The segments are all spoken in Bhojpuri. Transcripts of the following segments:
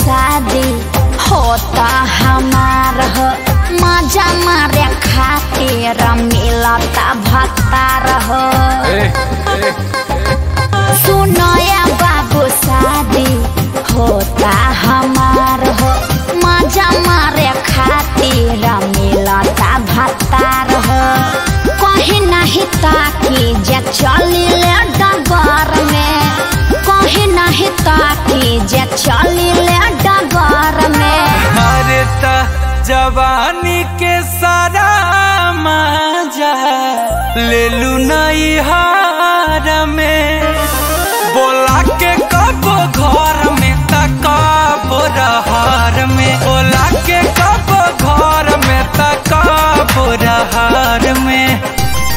शादी होता हमार हो मजा मारे खातिर मिलता भत्तार हो सुनो या बाबू शादी होता हमार हो मजा मारे खातिर मिलता भत्तार हो कहीं नहीं ताकि जे चलिले डगर में कहीं नहीं ताकि जे चलिले डगर में अरे त जवानी के सारा मजा ले लू नई हार में बोला के कब घर में त कब रहार में बोला के कब घर में त कब रहार में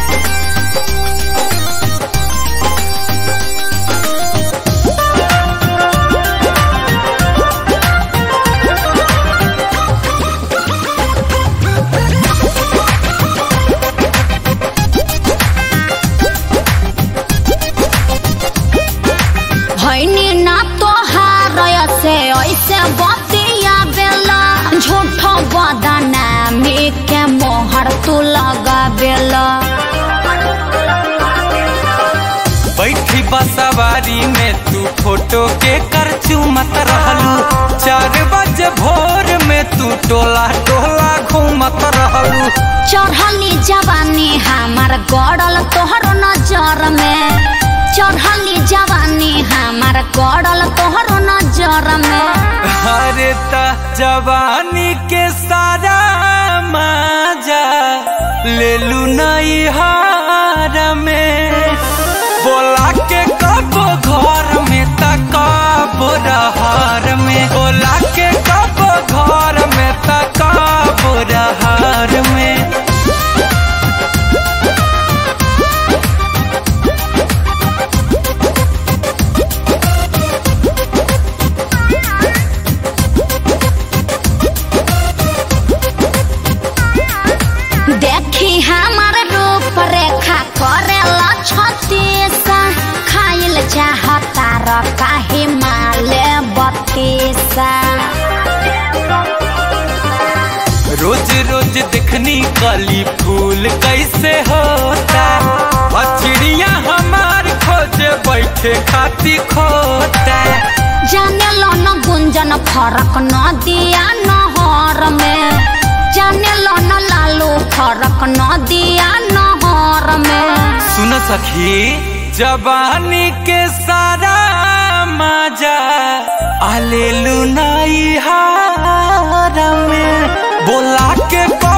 भैनी ना तोहार से ऐसे बतिया बेला झूठ बदनामी के मोहर तू लगा बेला बैठी बसवारी में तू फोटो के कर चूमत रहलू चार बजे भोर में तू टोला टोला घूमत रहलू चढ़ली जवानी हमार गड़ल तोहर नजर में चढ़ली जवानी हमार गड़ल तोहर नजर में अरे त जवानी के सारा मजा ले लू नई हार में बोला के कब घर में त कब रहार में बोला के कब घर में त कब रहार में देखी हमार रूप रेखा करेला छतीसा खाइल चाहता र काहे माले बत्तीसा रोज रोज देखनी कली फूल कैसे होता और चिड़िया हमार खोजे बैठे खाती खोता जाने लो न गुंजन फरक न दिया नहर में जाने लो न लालू फरक न दिया नहर में सुन सखी जवानी के सारा मजा आलेलू नई हार में बोला के